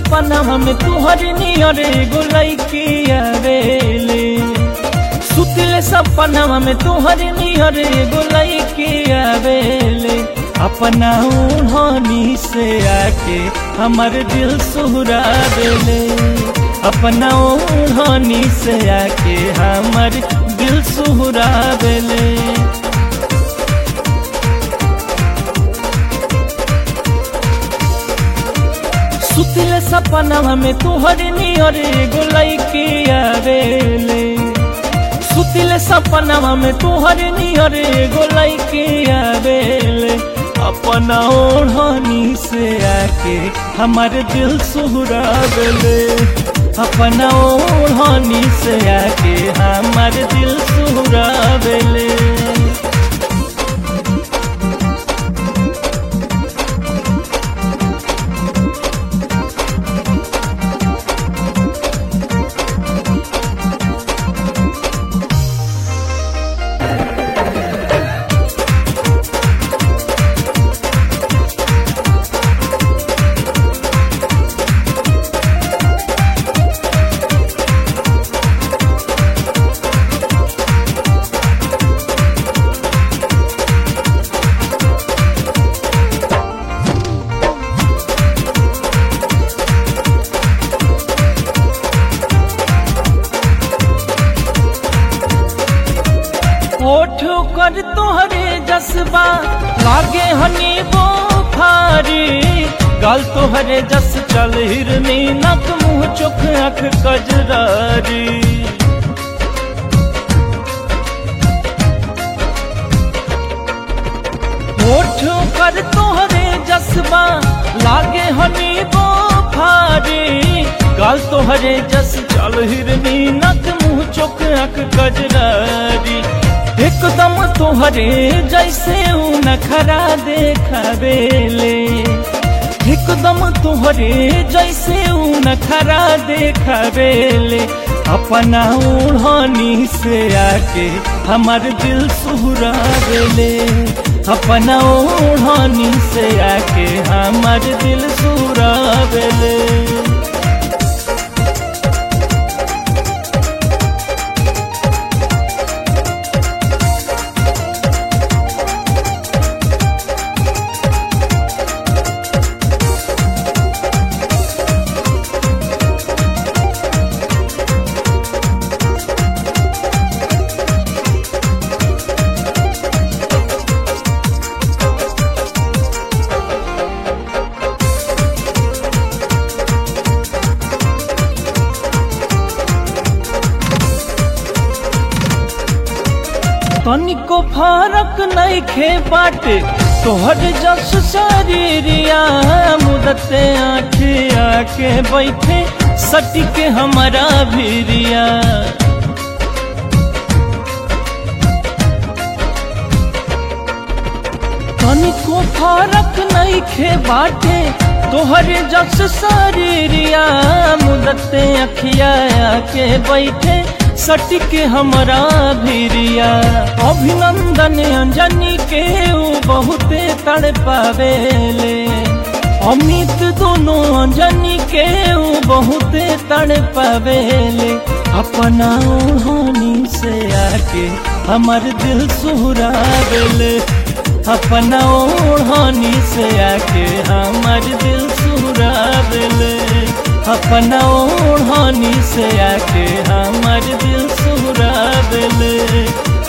सपना में तुहर नियर एगो लैकी आवेले सुतले सपना में तुहर नियर एगो लैकी आवेले अपना ओढ़नी से आके हमर दिल सुहरा देले अपना ओढ़नी से आके हमर दिल सुहरा देले सुतले सपना में तुहर नियर एगो लैकी आवेले सुतले सपना में तुहर नियर एगो लैकी आवेले अपना ओढ़नी से आके हमार दिल सुहरा देले अपना ओढ़नी से आके हमार दिल सुहरा देले ओठ कर तोहरे जसबा लागे हनी वो फारी गल तोहरे जस चल हिरनी नक मुंह चुख अख कजरारी ओठ कर तोहरे जसबा लागे हनी वो फारी गल तोहरे जस चल हिरनी नक मुंह चुख अख कजरारी एकदम तोहरे जैसे ऊ नखरा देखावेले एकदम तोहरे जैसे ऊ नखरा देखावेले अपना ओढ़नी से आके हमार दिल सुहरा देले अपना ओढ़नी से आके हमार दिल सुहरा देले तनिको फरक नहीं खे बाटे तोहर जस शरीरिया मुदते आखे आके बैठे सटी के हमारा भीरिया तनिको फरक नहीं खे बाटे तोहर जस शरीरिया मुदते अखिया आके बैठे सटिक हमरा भीरिया अभिनंदन अंजनी के ऊ बहुते तड़ पावेले अमित दोनों अंजनी के ऊ बहुते तड़ पावेले अपना ओढ़नी से आके हमर दिल सुहरा देले अपना ओढ़नी से आके हमर दिल सुहरा देले अपना ओढ़नी से आके हमर दिल सुहरा देले